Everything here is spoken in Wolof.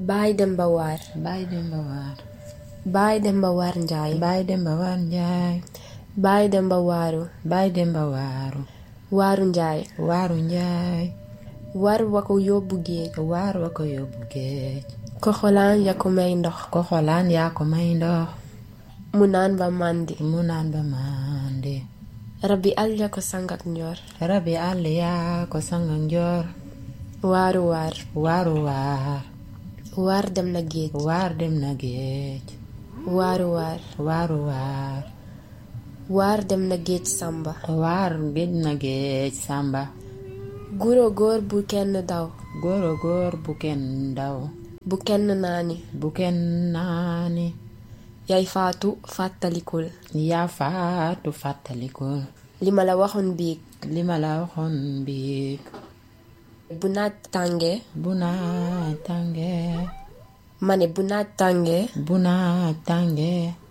Baay Demba Waar Baay Demba Waar Baay Demba Waar Njaay Baay Demba Waar Njaay Baay Demba Waaru Baay Demba Waaru Waaru Njaay Waaru Njaay war wa ko yóbbu géej waar wa ko yóbbu géej ko xolaan ya ko may ndox ko xolaan yaa ko may ndox mu naan ba màndi mu naan ba màndi rabbi àll ya ko sangak njoor rabi àll yaa ko sanga njoor waaru waar waaru waar waar dem na géej waar dem na géej waaru waar waaru waar waar dem na géej sàmba waar géej na géej sàmba guro góor bu kenn daw góoro góor bu kenn daw bu kenn naani bu kenn naani yay faatu fàttalikul yaa faatu fàttalikul li ma la waxoon biig li ma la waxoon biig bu naaj tàngee bu naaj tàngee ma ne bu naaj tàngee bu naaj tàngee